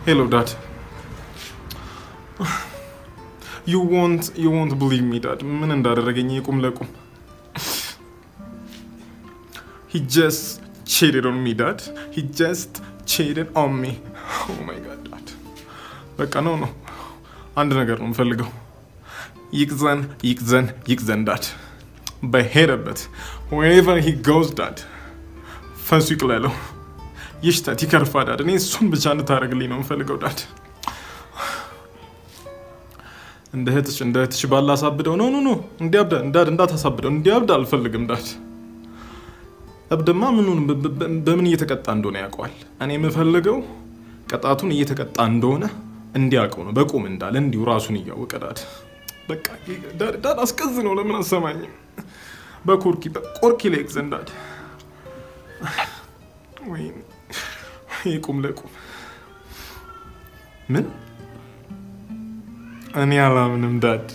ሄሎ ዳድ ዩ ወንት ዩ ወንት ብሊቭ ሚ ዳድ ምን እንዳደረገኝ የቁም ለቁም ሂ ጀስት ቼትድ ኦን ሚ ዳድ ሂ ጀስት ቼትድ ኦን ሚ ኦ ማይ ጋድ ዳድ በቃ ነው ነው አንድ ነገር ነው የምፈልገው ይቅዘን ይቅዘን ይቅዘን ዳድ በሄደበት wherever he goes ዳድ ፈሱ ይቅለለው ይሽተት ይከርፋ ዳድ እኔ እሱን ብቻ እንድታደርግልኝ ነው የምፈልገው ዳድ እንደ እህትሽ እንደ እህትሽ ባላሳብደው ኖ ኖ ኖ እንዲያብዳ እንዳድ እንዳታሳብደው እንዲያብድ አልፈልግም ዳድ እብድማ ምኑን በ- በ- በምን እየተቀጣ እንደሆነ ያውቀዋል እኔ የምፈልገው ቅጣቱን እየተቀጣ እንደሆነ እንዲያውቀው ነው በቁም እንዳለ እንዲሁ ራሱን እያወቀ ዳድ በቃ ዳድ ዳድ አስቀዝ ነው ለምን አሰማኝም በኮርኪ በቆርኪ ላይ ግዘን ዳድ ወይም ቁም ለቁም ምን እኔ አላምንም ዳድ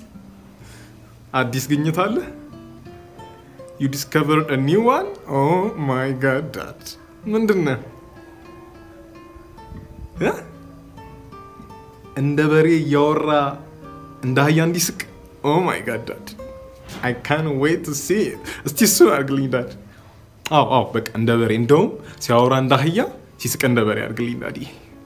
አዲስ ግኝት አለ ዩ ዲስከቨርድ ኒው ዋን ኦ ማይ ጋድ ዳድ ምንድን ነው እ? እንደ በሬ እያወራ እንደ አህያ እንዲስቅ ኦ ማይ ጋድ ዳድ አይ ካን ዌይት ቱ ሲ እስቲ እሱን አድርግልኝ ዳድ አዎ አዎ በቃ እንደ በሬ እንደውም ሲያወራ እንደ አህያ ሲስቅ እንደ በሬ አድርግልኝ ዳዲ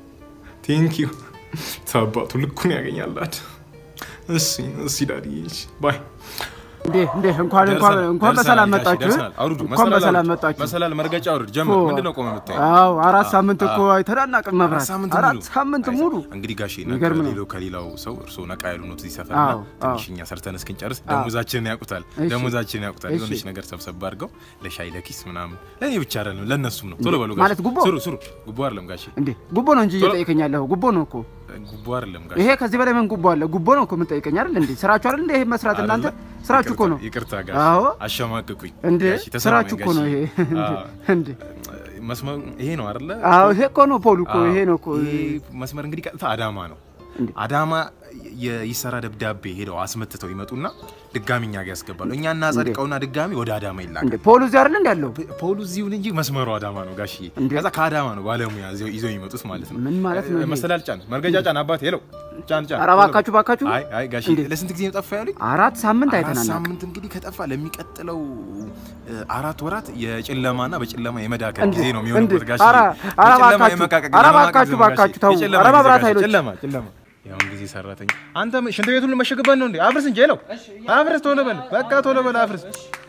ቴንክ ዩ ተባቱ ልኩን ያገኛል ዳድ እሺ እሺ ዳዲ ባይ እንዴ እንዴ እንኳን እንኳን እንኳን በሰላም መጣችሁ አውርዱ። እንኳን በሰላም መጣችሁ መሰላል መርገጫ አውርድ። ጀምር። ኦ። ምንድን ነው ቆመ የምታየው? አዎ አራት ሳምንት እኮ አይተናናቅም መብራት አራት ሳምንት አራት ሙሉ? ሳምንት ሙሉ እንግዲህ ጋሼ የሚገርም ነው። ከሌላው ከሌላው ሰው እርስዎ ነቃ ያሉ ነው እዚህ ሰፈር አዎ፣ እና ትንሽ እኛ ሰርተን እስክንጨርስ ደሞዛችንን ያውቁታል እሺ። ደሞዛችንን ያውቁታል። እሺ። የሆነች ነገር ሰብሰብ አድርገው ለሻይ ለኪስ ምናምን ለእኔ ብቻ አይደለም ለእነሱም ነው። ቶሎ በሉ ማለት ጋሼ ጉቦ? ስሩ ስሩ። ጉቦ አይደለም ጋሼ እንዴ ጉቦ ነው እንጂ ቶሎ- እየጠየቀኝ ያለኸው ጉቦ ነው እኮ ጉቦ አይደለም ጋሼ ይሄ ከዚህ በላይ ምን ጉቦ አለ ጉቦ ነው እኮ የምንጠይቀኝ አይደል እንዴ ስራችሁ አይደል እንዴ ይሄ መስራት እናንተ አይደለ? ስራችሁ እኮ ነው ይቅርታ ጋሼ አዎ አሸማቅቁኝ እንዴ ጋሼ፣ ተሰማኝ ስራችሁ እኮ ነው ጋሼ። ይሄ አዎ። እንዴ መስመሩ ይሄ ነው አይደለ? አዎ ይሄ እኮ ነው ፖሉ እኮ አዎ። ይሄ ነው እኮ ይሄ መስመር እንግዲህ ቀጥታ አዳማ ነው። እንዴ? አዳማ የይሰራ ደብዳቤ ሄደው አስመትተው ይመጡና ድጋሚ እኛ ጋር ያስገባሉ። እኛ እናጸድቀውና ድጋሚ ወደ አዳማ እንዴ ይላካል። ፖሉ እዚህ አይደል እንዴ ያለው ፖሉ እዚሁን እንጂ መስመሩ አዳማ ነው ጋሽዬ። እንዴ? ከዛ ከአዳማ ነው ባለሙያ ይዘው- ይዘው የሚመጡት ማለት ነው። ምን ማለት ነው ይሄ? መሰላል ጫን፣ መርገጃ ጫን፣ አባቴ ሄለው ጫን ጫን። ኧረ እባካችሁ እባካችሁ አይ አይ ጋሽዬ እንዴ? ለስንት ጊዜ ነው ጠፋ ያሉኝ? አራት ሳምንት አራት አይተናናቅ ሳምንት እንግዲህ ከጠፋ ለሚቀጥለው እ, አራት ወራት የጨለማና በጨለማ የመዳከል እንዴ? ጊዜ ነው የሚሆንበት እንዴ? ጋሽዬ። ኧረ ኧረ የጨለማ እባካችሁ፣ የመቃቀቅ ኧረ የመማቀቅ እባካችሁ፣ ጊዜ ነው እባካችሁ ጋሽዬ። ተው። የጨለማ ኧረ ጊዜ መብራት ጋሽዬ፣ ኃይሎች። ጨለማ ጨለማ ያሁን ጊዜ ሰራተኛ አንተ ሽንት ቤቱን ልመሸግበት ነው እንዴ? አፍርስ እንጂ ሄለው አፍርስ፣ ቶሎ በል በቃ ቶሎ በል አፍርስ፣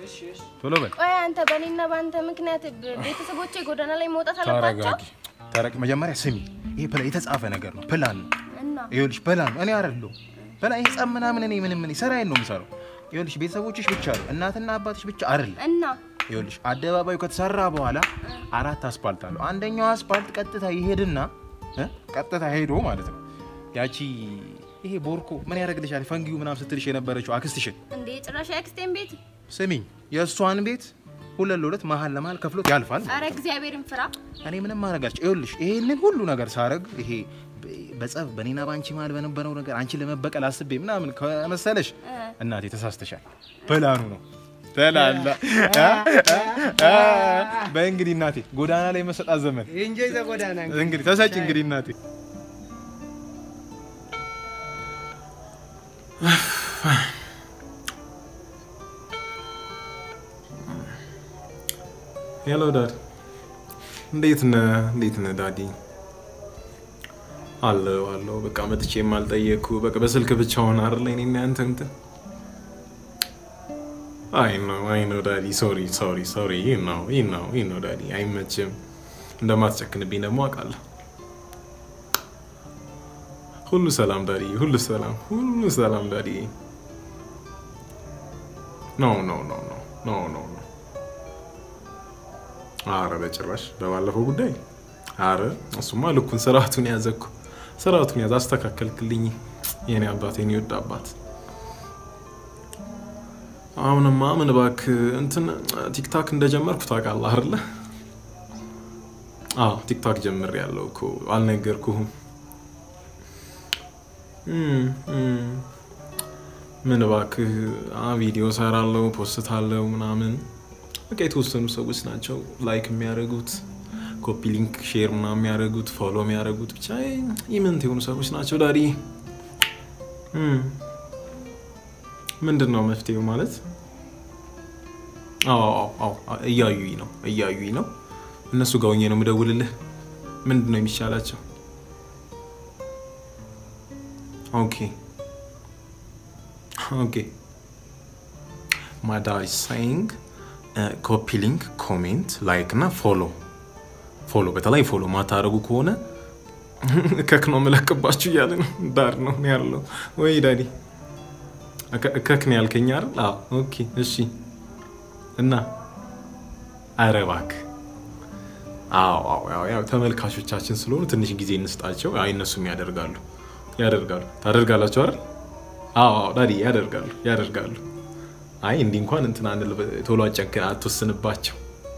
ቶሎ በል ቆይ አንተ በእኔና በአንተ ምክንያት ብ- ቤተሰቦቼ ጎዳና ላይ መውጣት አለባቸው ተረጋጊ። ተረቅ መጀመሪያ ስሚ፣ ይሄ ፕላ የተጻፈ ነገር ነው፣ ፕላን ነው። እና ይኸውልሽ ፕላን ነው። እኔ አይደለሁም ፕላን። ይሄ ጸብ ምናምን እኔ ምንም እኔ ስራዬን ነው የምሰራው። ይኸውልሽ ቤተሰቦችሽ ብቻ ነው እናትና አባትሽ ብቻ አይደለም። እና ይኸውልሽ አደባባዩ ከተሰራ በኋላ አራት አስፓልት አለው። አንደኛው አስፓልት ቀጥታ ይሄድና እ? ቀጥታ ሄዶ ማለት ነው ያቺ ይሄ ቦርኮ ምን ያደርግልሻል ፈንጊው ምናምን ስትልሽ የነበረችው አክስትሽን እንዴ ጭራሽ የአክስቴን ቤት ስሚኝ፣ የእሷን ቤት ሁለት ለሁለት መሀል ለመሀል ከፍሎት ያልፋል። አረ እግዚአብሔርን ፍራ እኔ ምንም ማድረጋች ይኸውልሽ ይሄንን ሁሉ ነገር ሳረግ ይሄ በ- በጸብ በኔና በአንቺ መሀል በነበረው ነገር አንቺን ለመበቀል አስቤ ምናምን ከመሰለሽ እናቴ ተሳስተሻል። ፕላኑ ነው ተላላ በእንግዲህ እናቴ ጎዳና ላይ መሰጣት ዘመን እንጆይ ዘ ጎዳና እንግዲህ ተሰጭ እንግዲህ እናቴ ሄሎ ዳድ እንዴት ነህ እንዴት ነህ ዳዲ አለው አለው በቃ መጥቼ የማልጠየቅኩ በቃ በስልክ ብቻ ሆነ አይደለ እኔና ያንተ እንትን አይ ነው አይ ነው ዳዲ ሶሪ ሶሪ ሶሪ ይህ ነው ይህ ነው ይህ ነው ዳዲ አይመችም እንደማትጨክንብኝ ደግሞ አውቃለሁ ሁሉ ሰላም ዳዲ ሁሉ ሰላም ሁሉ ሰላም ዳዲ ኖ ኖ ኖ ኖ ኖ ኖ ኖ አረ በጭራሽ በባለፈው ጉዳይ አረ እሱማ ልኩን ስርዓቱን ያዘ እኮ ስርዓቱን ያዘ አስተካከልክልኝ የኔ አባት የኔ ወድ አባት አሁንማ ምን እባክህ እንትን ቲክታክ እንደጀመርኩ ታውቃለህ አይደለ አዎ ቲክታክ ጀምር ያለው እኮ አልነገርኩህም እም፣ እም። ምን እባክህ አ ቪዲዮ ሰራለው ፖስታለው ምናምን በቃ የተወሰኑ ሰዎች ናቸው ላይክ የሚያደርጉት ኮፒ ሊንክ ሼር ምናምን የሚያደርጉት ፎሎ የሚያደርጉት ብቻ ኢምንት የሆኑ ሰዎች ናቸው። ዳዲ እም፣ ምንድን ነው መፍትሄው ማለት? አዎ አዎ አዎ፣ እያዩኝ ነው እያዩኝ ነው። እነሱ ጋር ሆኜ ነው የምደውልልህ። ምንድን ነው የሚሻላቸው? ኦኬ ኦኬ ማዳይ ሳይንግ ኮፒ ሊንክ ኮሜንት ላይክ እና ፎሎ ፎሎ በተለይ ፎሎ ማታረጉ ከሆነ እከክ ነው የምለቅባችሁ እያለ ነው። ዳር ነው እኔ ያለው ወይ ዳዲ እከ- እከክ ነው ያልከኝ አይደል? አዎ ኦኬ እሺ። እና ኧረ እባክህ አዎ አዎ ያው ያው ተመልካቾቻችን ስለሆኑ ትንሽ ጊዜ እንስጣቸው። አይ እነሱም ያደርጋሉ ያደርጋሉ ታደርጋላችሁ አይደል? አዎ አዎ ዳዲ ያደርጋሉ ያደርጋሉ። አይ እንዲህ እንኳን እንትን አንል ቶሎ አጨንክ አትወስንባቸው።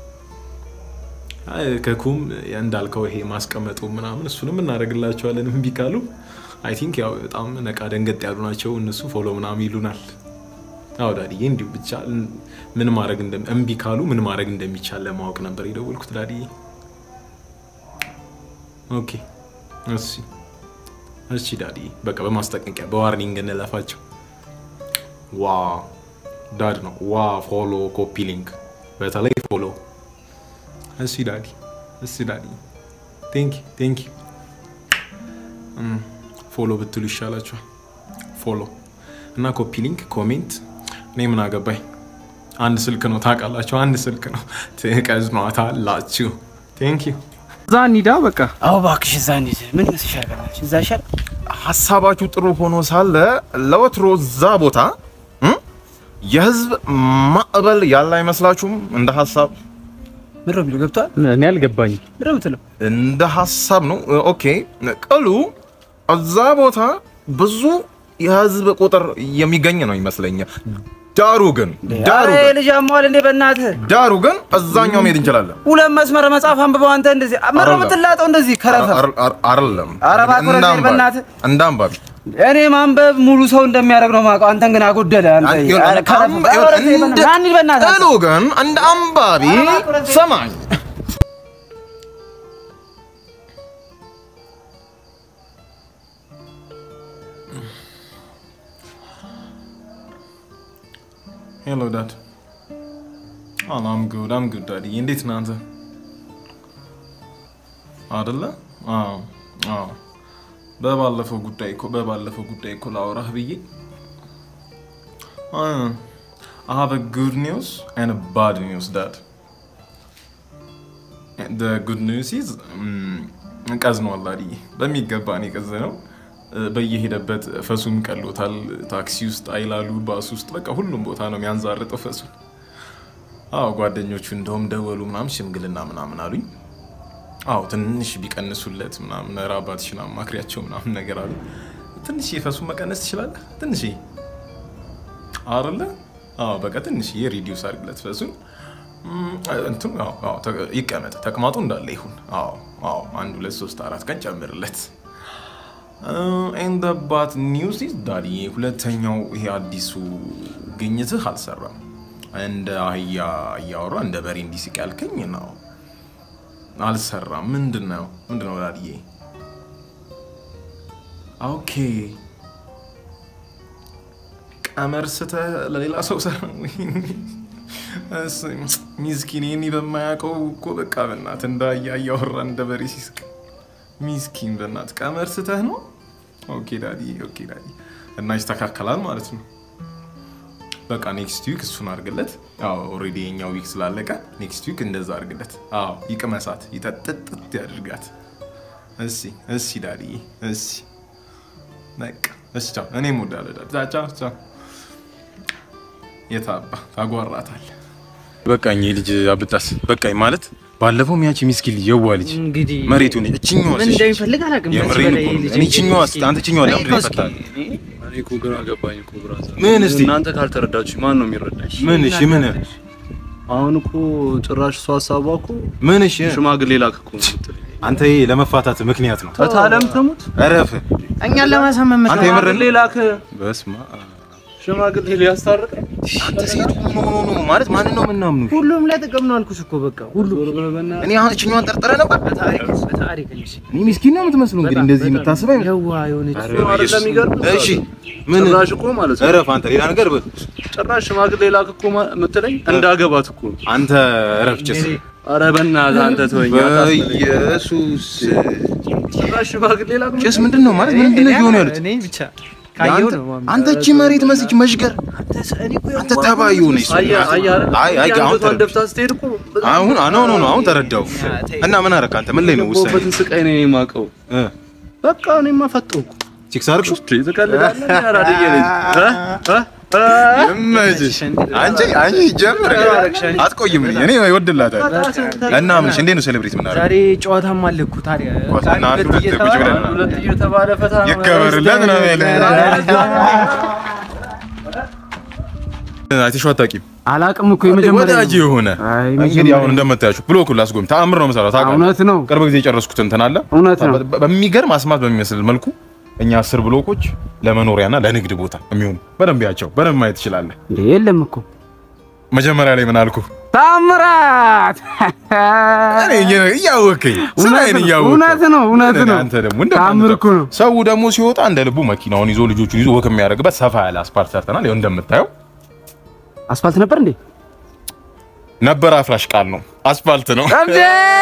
አይ ከኩም እንዳልከው ይሄ ማስቀመጡ ምናምን እሱንም እናደርግላቸዋለን። እምቢ ካሉ አይ ቲንክ ያው በጣም ነቃ ደንገጥ ያሉ ናቸው እነሱ ፎሎ ምናምን ይሉናል። አዎ ዳዲዬ እንዲሁ ብቻ ምን ማድረግ እንደ እምቢ ካሉ ምን ማድረግ እንደሚቻል ለማወቅ ነበር የደወልኩት ዳዲዬ። ኦኬ እሺ እሺ ዳዲዬ በቃ በማስጠንቀቂያ በዋርኒንግ እንለፋቸው። ዋ ዳድ ነው ዋ ፎሎ ኮፒ ሊንክ በተለይ ፎሎ እሺ ዳዲ እሺ ዳዲ ቴንክ ቴንክ ፎሎ ብትሉ ይሻላችኋል ፎሎ እና ኮፒ ሊንክ ኮሜንት እኔ ምን አገባኝ አንድ ስልክ ነው ታውቃላችሁ አንድ ስልክ ነው ትቀዝኗታላችሁ ቴንክ ዩ እዛ እንሂዳ በቃ አዎ እባክሽ እዛ እንሂድ። ምን ይመስልሻል? በእናትሽ እዛ ይሻል። ሀሳባችሁ ጥሩ ሆኖ ሳለ ለወትሮ እዛ ቦታ እም፣ የህዝብ ማዕበል ያለ አይመስላችሁም? እንደ ሀሳብ ምንድን ነው የሚለው? ገብቶሃል? እኔ አልገባኝም። ምንድን ነው የምትለው? እንደ ሀሳብ ነው። ኦኬ ቅሉ እዛ ቦታ ብዙ የህዝብ ቁጥር የሚገኝ ነው ይመስለኛል። ዳሩ ግን ዳሩ ኧረ ግን ልጅ አሟል እንዴ? በእናትህ ዳሩ ግን እዛኛው መሄድ እንችላለን። ሁለት መስመር መጽሐፍ አንብበው አንተ እንደዚህ ምንድን ነው አይደለም። የምትላጠው? እንደዚህ ከረፈ አር- አር- አይደለም ኧረ እባክህ ወደ እንደ እዚህ አንባቢ- በእናትህ። እንደ አንባቢ እኔ ማንበብ ሙሉ ሰው እንደሚያደርግ ነው የማውቀው። አንተን ግን አጎደለ። አንተ ይሁን፣ ኧረ ከረፈ። እንደ- ኧረ ወደ እዚህ በእናትህ። ና እንሂድ በእናትህ። ቅሉ ግን እንደ አንባቢ ሰማኝ ሄሎ ዳድ አም ጉድ አም ጉድ ዳዲ እንዴት ነህ አንተ አደለ አዎ አዎ በባለፈው ጉዳይ እኮ በባለፈው ጉዳይ እኮ ላወራህ ብዬ I have a good news and a bad news dad the good news is mm, ቀዝኗል ዳዲ በሚገባ ነው የቀዘነው በየሄደበት ፈሱም ቀሎታል። ታክሲ ውስጥ አይላሉ፣ ባስ ውስጥ በቃ ሁሉም ቦታ ነው የሚያንዛርጠው ፈሱ። አዎ ጓደኞቹ እንደውም ደወሉ ምናምን ሽምግልና ምናምን አሉኝ። አዎ ትንሽ ቢቀንሱለት ምናምን ኧረ አባትሽን አማክሪያቸው ምናምን ነገር አሉ። ትንሽ የፈሱን መቀነስ ትችላለህ? ትንሽ አረለ አዎ በቃ ትንሽ ሪዲዩስ አድርግለት ፈሱን እንትን አዎ፣ አዎ፣ ተ- ይቀመጥ ተቅማጡ እንዳለ ይሁን። አዎ አዎ አንድ ሁለት ሶስት አራት ቀን ጨምርለት። ኤንድ ባት ኒውስ ኢዝ ዳዲ ሁለተኛው ይሄ አዲሱ ግኝትህ አልሰራም። እንደ አህያ እያወራ እንደ በሬ እንዲስቅ ያልከኝ ነው አልሰራም። ምንድን ነው ምንድን ነው ዳዲዬ? ኦኬ ቀመር ስተህ ለሌላ ሰው ሰራ ሚስኪን ይህኒ በማያውቀው እኮ በቃ በእናትህ እንደ አህያ እያወራ እንደ በሬ ሲስቅ ሚስኪን በእናትህ ቀመር ስተህ ነው። ኦኬ ዳዲ ኦኬ ዳዲ እና ይስተካከላል ማለት ነው። በቃ ኔክስት ዊክ እሱን አድርግለት። ያው ኦልሬዲ የኛው ዊክ ስላለቀ ኔክስት ዊክ እንደዛ አድርግለት። አዎ ይቅመሳት፣ ይጠጥጥጥ ያድርጋት። እሺ እሺ ዳዲ እሺ በቃ እሺ ቻው። እኔም እወዳለሁ ዳዲ። ቻው ቻው። የታባ ታጓራታል። በቃኝ ልጅ አብጣስ በቃኝ ማለት ባለፈው ያቺ ሚስኪን ልጅ የዋ ልጅ እንግዲህ መሬቱ ነች እችኛዋ ምን እንደሚፈልግ አላውቅም። ከዚህ የምሬን በላይ እኮ ነው። ልጅ እኔ እችኛዋ እስኪ- አንተ እችኛዋ ለምንድን ነው እስኪ- የፈታህ? እኔ እኮ ግራ ገባኝ እኮ ብራዘር። ምን እስቲ? እናንተ ካልተረዳችሁ ማን ነው የሚረዳሽ? ምን እሺ ምን አሁን እኮ ጭራሽ እሷ ሀሳቧ እኮ ምን እሺ ሽማግሌ ላክ እኮ ነው የምትለኝ። አንተ ይሄ ለመፋታት ምክንያት ነው ተታለም ትሙት እረፍ እኛን ለማሳመን አንተ የምር ሽማግሌ ላክ። በስማ ሽማግሌ ሊያስታርቅ አንተ ሴት ሆኖ ሆኖ ነው ማለት ማንን ነው የምናምኑ? ሁሉም ላይ ጥቅም ነው አልኩሽ እኮ በቃ ሁሉ እኔ አሁን እችኛዋን ጠርጥረ ነበር። በታሪክ በታሪክ እንጂ እኔ ምስኪን ነው የምትመስለው እንግዲህ እንደዚህ የምታስበኝ። የዋ የሆነች አይደለም የሚገርም እሺ ምን ጭራሽ እኮ ማለት ነው እረፍ አንተ፣ ሌላ ነገር በል ጭራሽ ሽማግሌ ላክ እኮ ማ- የምትለኝ እንዳገባት እኮ ነው። አንተ እረፍ ጭስ። ኧረ በእናትህ አንተ ተወኝ። አታስበለኝ። በኢየሱስ ጭራሽ ሽማግሌ ላክ ጭስ ምንድን ነው ማለት ምንድን ነው እየሆኑ ያሉት? እኔ ብቻ ካየው አንተ- ነው ማም አንተ እቺ መሬት መስች መሽገር አንተ ተባዩ ነህ። አየህ አየህ አይደል? አይ አይ አሁን አንገቷን ተረዳሁ። ደፍታ ስትሄድ እኮ በጣም አሁን ኖ ኖ ኖ አሁን ተረዳው። እና ምን አደረክ አንተ? ምን ላይ ነው ውሳኔ? የገባሁበትን ስቃይ ነው የማውቀው። እ በቃ እኔማ ፈጠንኩ። ሲክስ አድርግሽ ትቀልዳለህ? አራድዬ ነኝ እ? እ? እ? ይመችሽ። አንቺ አንቺ ጀምር አትቆይም። እኔ ይወድላታል። እና ምንሽ እንዴት ነው ሴሌብሬት የምናደርገው? ዛሬ ጨዋታም አለ እኮ ታዲያ ጨዋታና አንድ ሁለት ቁጭ ብለን ነው። ሁለት እየተባለ ፈታ ነው። ይከበርለት ነው አይተሽው አታውቂም? አላቅም እኮ የመጀመሪያ ወዳጅ የሆነ አይ እንግዲህ አሁን እንደምታያችሁ ብሎኩን ላስጎም ተአምር ነው የምሰራው ታውቃለህ። እውነት ነው ቅርብ ጊዜ የጨረስኩት እንትን አለ እውነት ነው። በ- በሚገርም አስማት በሚመስል መልኩ እኛ አስር ብሎኮች ለመኖሪያና ለንግድ ቦታ የሚሆኑ በደንብ ያቸው በደንብ ማየት ትችላለህ። እንዴ የለም እኮ መጀመሪያ ላይ ምን አልኩ? ታምራት እኔ እየ- እያወቅኝ ስራዬን እያወቅህ እውነት ነው እውነት ነው። አንተ ደግሞ ታምር እኮ ነው። ሰው ደግሞ ሲወጣ እንደ ልቡ መኪናውን ይዞ ልጆቹን ይዞ ወክ የሚያደርግበት ሰፋ ያለ አስፓልት ሰርተናል። ይኸው እንደምታየው አስፋልት ነበር እንዴ? ነበር አፍራሽ ቃል ነው አስፋልት ነው። እንዴ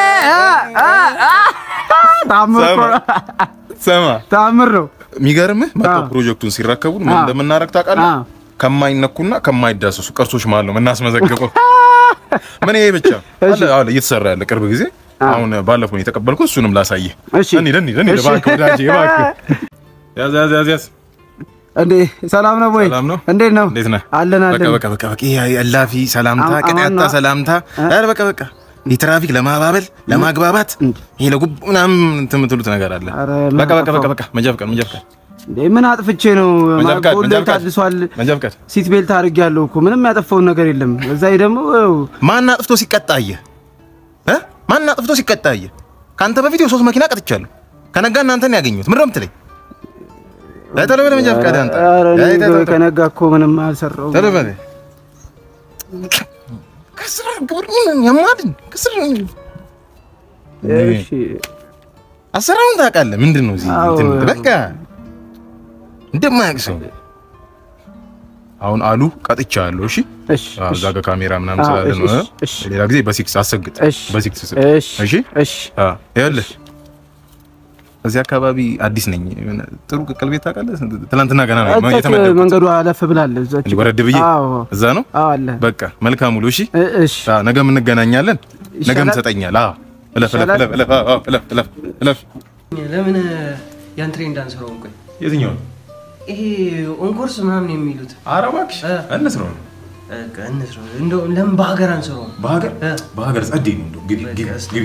ታምር እኮ ነው። ሰማ ታምር ነው። የሚገርምህ መጥተው አዎ። ፕሮጀክቱን ሲረከቡን ምን አዎ። እንደምናደርግ ታውቃለህ? አዎ። ከማይነኩና ከማይዳሰሱ ቅርሶች መሀል ነው የምናስመዘግበው። ምን ይሄ ብቻ አለ አለ እየተሰራ ያለ ቅርብ ጊዜ አሁን ባለፈው ነው የተቀበልኩት። እሱንም ላሳየህ። እሺ። እንሂድ እንሂድ እንሂድ፣ እሺ። እባክህ ወዳጄ እባክህ። ያዝ ያዝ ያዝ ያዝ። እንዴ ሰላም ነው ወይ? ሰላም ነው? እንዴት ነው? እንዴት ነህ? አለን በቃ አለን። በቃ በቃ በቃ ይሄ እላፊ ሰላምታ አማ- ቅጥ ያጣ አማን ነው። ሰላምታ ኧረ በቃ በቃ የትራፊክ ለማባበል ለማግባባት ይሄ ለጉብ ምናምን እንትን የምትሉት ነገር አለ። ኧረ ምን በቃ በቃ በቃ አጠፋው? በቃ መንጃ ፍቃድ መንጃ ፍቃድ እንዴ ምን አጥፍቼ ነው? መንጃ ፍቃድ መንጃ ጎልደን ፍቃድ ታድሷል። መንጃ ፍቃድ ሲት ቤልት አድርጌያለሁ እኮ ምንም ያጠፋውን ነገር የለም። እዛ ላይ ደግሞ ያው ማን አጥፍቶ ሲቀጣ አየህ እ ማን አጥፍቶ ሲቀጣ አየህ? ከአንተ በፊት የሶስት መኪና ቀጥቻለሁ። ከነጋ እናንተን ያገኙት ምንድን ነው የምትለኝ? እ ቶሎ በል መንጃ ፍቃድ አንተ ኧረ እኔ እ ቶሎ በል። ከነጋ እኮ ምንም አልሰራሁም። ቶሎ በል። ከስራ ግብር ምን ያማድን ከስራ እሺ አሰራሩን ታውቃለህ። ምንድን ነው እዚህ አዎ። እንትን በቃ እንደማያውቅ ሰው አሁን አሉ ቀጥቻለሁ። እሺ እሺ አዎ፣ እዛ ጋር ካሜራ ምናምን አዎ፣ ስላለ ነው። እሺ፣ እ? እሺ። ሌላ ጊዜ በሲክስ አሰግጥ፣ እሺ በሲክስ ስጥ። እሺ እሺ እሺ አዎ፣ ይኸውልህ እዚህ አካባቢ አዲስ ነኝ። የሆነ ጥሩ ቅቅል ቤት ታውቃለህ? ትናንትና ገና ነው እዛች የተመደብኩት። መንገዱ አለፍ ብላለች። እዛች እንዲህ ወረድ ብዬ አዎ እዛ ነው። አዎ አለ። በቃ መልካም ውሎ። እሺ እ- እሺ አዎ፣ ነገም እንገናኛለን። ነገም ይሻላል? ትሰጠኛለህ። አዎ፣ እለፍ እለፍ ይሻላል? እለፍ እለፍ አዎ፣ እለፍ እለፍ እለፍ። ለምን ያን ትሬንድ አንሰራውም? ቆይ የትኛው ይሄ ኦንኮርስ ምናምን የሚሉት ኧረ እባክሽ እ። እንስራው ነው በቃ እንስራው። እንደው ለምን በሀገር አንሰራውም? በሀገር እ። በሀገር ጸዴ ነው እንደው ግቢ ግቢ በቃ እስኪ። ግቢ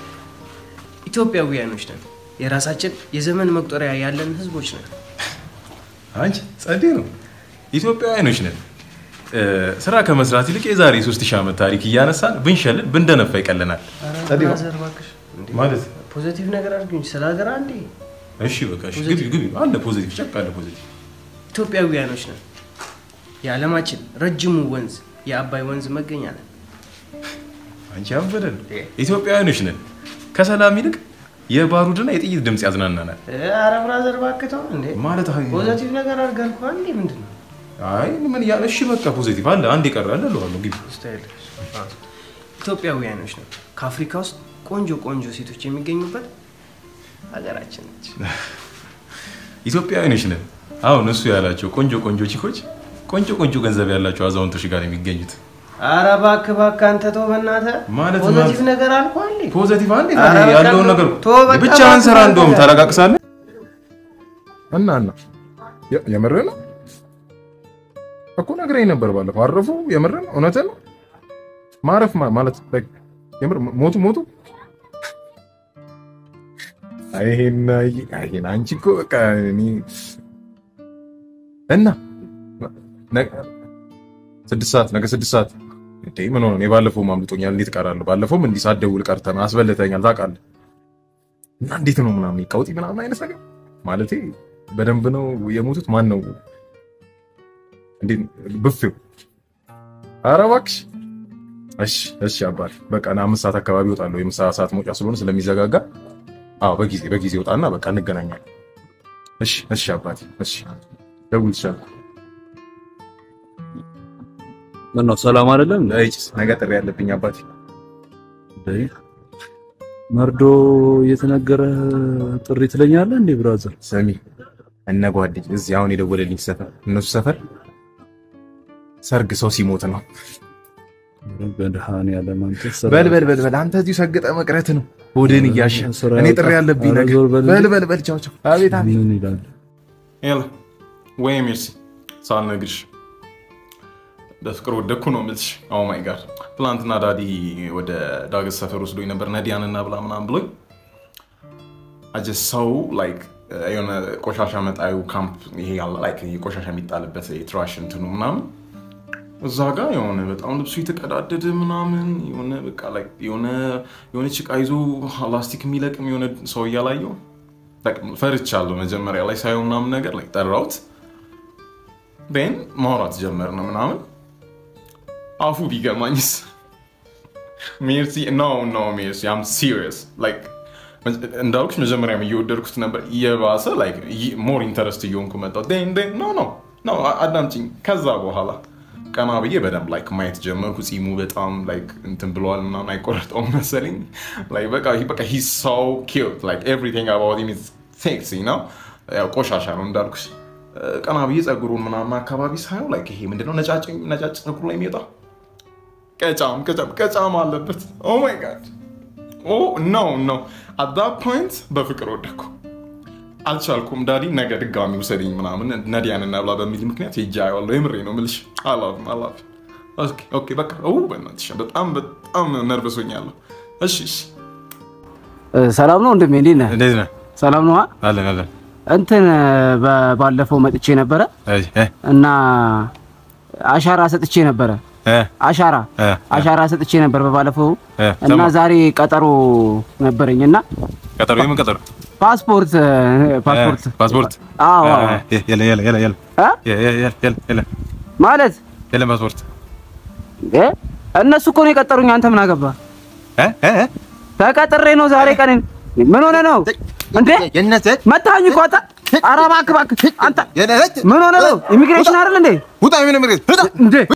ኢትዮጵያውያኖች ነን። የራሳችን የዘመን መቁጠሪያ ያለን ህዝቦች ነን። አንቺ ጸዴ ነው ኢትዮጵያውያኖች ነን እ፣ ስራ ከመስራት ይልቅ የዛሬ 3000 ዓመት ታሪክ እያነሳን ብንሸልል ብንደነፋ ይቀለናል ጸዴ ነው ማዘር እባክሽ እንዴ፣ ማለት ፖዘቲቭ ነገር አድርጉኝ ስለ ሀገር አንዴ። እሺ በቃ እሺ ግቢ ግቢ አለ ፖዚቲቭ ቸክ አለ ፖዚቲቭ ኢትዮጵያውያኖች ነን። የዓለማችን ረጅሙ ወንዝ የአባይ ወንዝ መገኛ ነን። አንቺ አበደን ኢትዮጵያውያኖች ነን ከሰላም ይልቅ የባሩድና የጥይት ድምፅ ያዝናናናል ኧረ ብራዘር እባክህ ተው እንዴ። ማለት አይ ፖዘቲቭ ነገር አድርገህ እኮ አንዴ ምንድን ነው አይ ምን ያ እሺ በቃ ፖዚቲቭ አለ አንድ ይቀር አለ ለዋለሁ ግቢ ስታይል? ኢትዮጵያውያኖች ነን። ከአፍሪካ ውስጥ ቆንጆ ቆንጆ ሴቶች የሚገኙበት ሀገራችን ነች። ኢትዮጵያውያኖች ነን አሁን እሱ ያላቸው ቆንጆ ቆንጆ ቺኮች ቆንጆ ቆንጆ ገንዘብ ያላቸው አዛውንቶች ጋር ነው የሚገኙት ኧረ እባክህ እባክህ አንተ ተው በእናትህ። ማለት ፖዘቲቭ ማለት- ነገር አልኩህ አንዴ። ፖዘቲቭ አንዴ ኧረ ታዲያ በቃ ያለውን ተው፣ ነገር ተው በቃ ብቻህን ስራ እባክህ እንደውም አንተ። ታረጋግሳለህ እና እና የ- የምርህ ነው እኮ ነግረኝ ነበር ባለፈው አረፉ የምርህ ነው እውነትህ ነው ማረፍ ማ- ማለት like የምር ሞቱ ሞቱ አይ ይሄን አይ ይሄን አንቺ እኮ በቃ እኔ እና ነገ- ስድስት ሰዓት ነገ ስድስት ሰዓት እንዴ ምን ሆነ? እኔ ባለፈው አምልጦኛል። እንዴት እቀራለሁ? ባለፈውም እንዲህ ሳትደውል ቀርተህ አስበልተኛል ታውቃለህ። እና እንዴት ነው ምናምን ቀውጢ ምናምን አይነት ነገር ማለቴ በደንብ ነው የሞቱት። ማን ነው እንዴት ብፌው? ኧረ እባክሽ። እሺ እሺ አባቴ በቃ ና አምስት ሰዓት አካባቢ እወጣለሁ። የምሳ ሰዓት መውጫ ስለሆነ ስለሚዘጋጋ፣ አዎ በጊዜ በጊዜ እወጣና በቃ እንገናኛለን። እሺ እሺ አባቴ እሺ፣ ደውልልሻለሁ። ምነው ሰላም አይደለም? እጭስ ነገ ጥሪ ያለብኝ አባቴ። እንዴ መርዶ እየተነገረ ጥሪ ትለኛለህ እንዴ ብራዘር? ስሚ እነ ጓደኝ እዚህ አሁን የደወለልኝ ሰፈር እነሱ ሰፈር ሰርግ ሰው ሲሞት ነው። በድሃንያለም አንተ ስራ- በል በል በል በል አንተ እዚሁ ሰግጠ መቅረት ነው ሆድን እያሸ ስራ እኔ ጥሪ ያውጣ። ያለብኝ ኧረ ነገር ዞር በል በል እንጂ። በል በል ቻው ቻው አቤት አቤት ምን ይላል? ያለ ወይ ሜርሲ ሳልነግርሽ በፍቅር ወደኩ ነው የምልሽ። ኦ ማይ ጋድ ትናንትና ዳዲ ወደ ዳገት ሰፈር ወስዶኝ ነበር ነዲያንና ብላ ምናምን ብሎኝ አጀ ሰው ላይክ የሆነ ቆሻሻ መጣዩ ካምፕ ይሄ ያለ ላይክ ይሄ ቆሻሻ የሚጣልበት ትራሽ እንትኑ ምናምን እዛ ጋር የሆነ በጣም ልብሱ የተቀዳደደ ምናምን የሆነ በቃ ላይክ የሆነ የሆነ ጭቃ ይዞ ላስቲክ የሚለቅም የሆነ ሰው እያላየው ፈርቻለሁ። መጀመሪያ ላይ ሳየው ምናምን ነገር ላይ ጠራሁት። ን ማውራት ጀመር ነው ምናምን አፉ ቢገማኝስ ሜርሲ ኖ ኖ ሜርሲ አም ሲሪየስ ላይክ እንዳልኩሽ መጀመሪያም እየወደድኩት ነበር። እየባሰ ሞር ኢንተረስት እየሆንኩ መጣሁ። ኖ ኖ ኖ አዳምጪኝ። ከዛ በኋላ ቀና ብዬ በደንብ ላይክ ማየት ጀመርኩ። ጺሙ በጣም ላይክ እንትን ብለዋል ምናምን አይቆረጠውም መሰለኝ። ላይክ በቃ በቃ ሂ ሶ ኪዩት ላይክ ኤቭሪቲንግ አባውት ሂም ኢዝ ሴክሲ ነው። ያው ቆሻሻ ነው እንዳልኩሽ። ቀና ብዬ ጸጉሩን ምናምን አካባቢ ሳየው ላይክ ይሄ ምንድነው ነጫጭ ነጫጭ ጸጉሩ ላይ የሚወጣ ቀጫም ቀጫም ቀጫም አለበት። ኦ ማይ ጋድ ኦ ኖ ኖ አት ዛት ፖይንት በፍቅር ወደኩ። አልቻልኩም። ዳዲ ነገ ድጋሚ ውሰደኝ ምናምን ነዲያን እና ብላ በሚል ምክንያት ሄጄ አየዋለሁ። የምሬ ነው የምልሽ። አላፍም አላፍም። ኦኬ ኦኬ በቃ ው በእናትሽ በጣም በጣም ነርቨሶኛለሁ። እሺ እሺ እ፣ ሰላም ነው ወንድሜ፣ እንዴት ነህ? እንዴት ነህ? ሰላም ነው። አለን አለን። እንትን በ- ባለፈው መጥቼ ነበረ አይ እ እና አሻራ ሰጥቼ ነበረ። እ አሻራ እ አሻራ ሰጥቼ ነበር በባለፈው እ እና ሰማ። ዛሬ ቀጠሮ ነበረኝ እና ቀጠሮ የምን ቀጠሮ? ፓስፖርት ፓስፖርት እ ፓስፖርት አዎ አዎ። እ የለ የለ የለ የለ እ? የለ የለ የለ ማለት የለም ፓስፖርት እ? እነሱ እኮ ነው የቀጠሩኝ። አንተ ምን አገባ? እ እ እ ተቀጥሬ ነው ዛሬ ቀን። ምን ሆነ ነው እንዴ? የነሰት መታኝ እኮ አንተ። ኧረ እባክህ እባክህ አንተ የነሰት ምን ሆነ ነው? ኢሚግሬሽን አይደል እንዴ? ውጣ ምን ምርት እንዴ